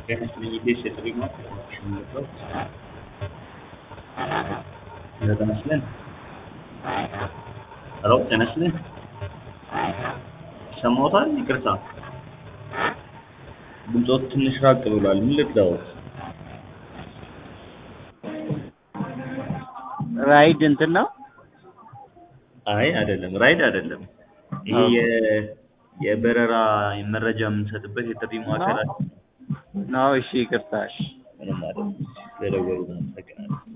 ጤና ይስጥልኝ ኢቢኤስ የጥሪ ማዕከል ነው። ጤና ይስጥልን። ሄሎ ጤና ይስጥልን። ይሰማዎታል? ይቅርታ ድምፅዎት ትንሽ ራቅ ብሏል። ምን ልርዳዎት? ራይድ እንትን ነው? አይ አይደለም፣ ራይድ አይደለም። ይሄ የ- የበረራ መረጃ የምንሰጥበት የጥሪ ማዕከል ነው? እሺ ይቅርታ። እሺ ምንም አይደለም። ስለደወሉ አመሰግናለሁ።